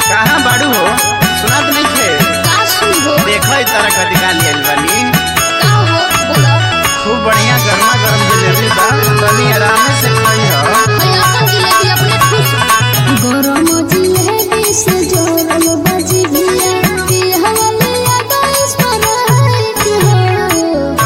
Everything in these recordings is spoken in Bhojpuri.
कहाँ बाड़ू हो सुनात नहीं थे का सुनबो देखो ई तरह का दिखा लियल बानी का हो बोला खूब बढ़िया गर्मा गर्म जलेबी बा तनी आराम से खाई हो भैया अपन जिलेबी अपने खुश गरम जिलेबी से जोरल बजी भिया पिहवलिया दस पर हो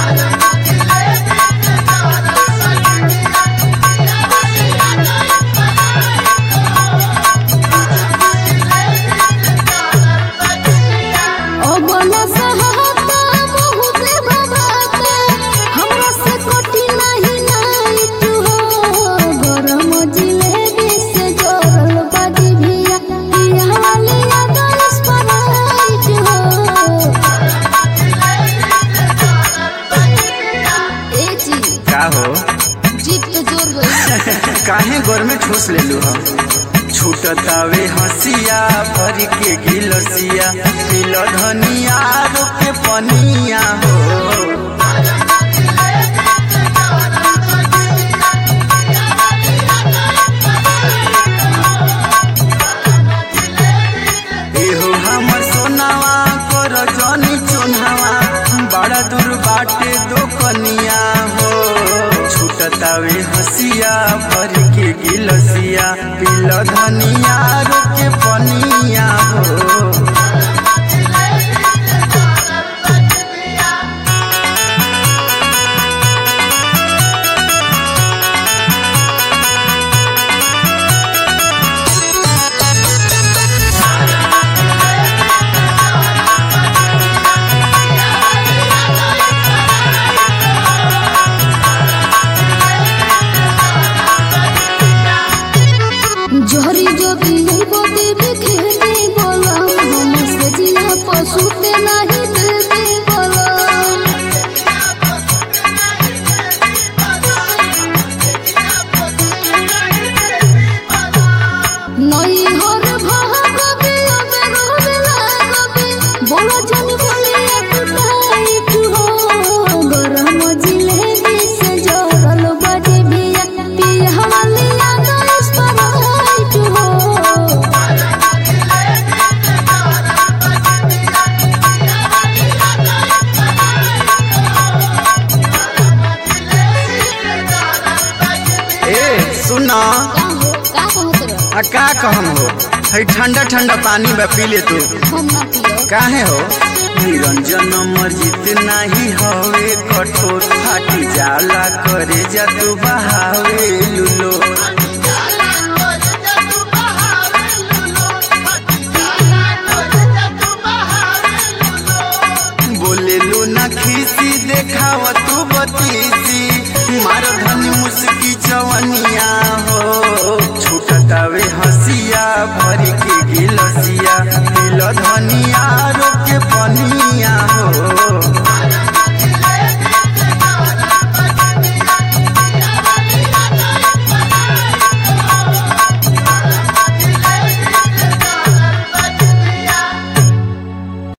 ओ बोला सहाता बहुत भवाता हमरा से कोटी नहीं नहीं तू हो गरम जिलेबी से जोरल बाजी भिया पिया वाली दस पराइट हो ए जी का हो जीप पे जोर गई काहे गोर में ठूस ले लू हो छूटतावे हंसिया भर के गिलसिया पिल धनिया रोके पनिया हो एहो हमर सोनावा कर जनी चुनावा बड़ा दूर बाटे दो कनिया हो छूटतावे हसिया भर के गिलसिया पिल धनिया रोके पनिया हो जोहरी जो भी बोती बिखेती बोला हम से जिया पशु पे नहीं देती बोला नई हर भाग बिया बेरो बिला गबी बोला जन बोलिया कुटाई तू हो गरम जिलेबी से जोरल बाजी बिया पिया वालिया दस पराई तू हो ए सुना का हो का कहत रह आ का कहम हो है ठंडा ठंडा पानी में पी ले तू हम ना पियो काहे हो निरंजन मर्जित नाही हवे कठोर फाटी जाला करे जा तू बहावे लुलो बोले लू ना खीसी देखाव तू बतीसी मार धनी मुस्की चवनिया हो छूटतावे हसिया भर के गिलसिया दिल धनिया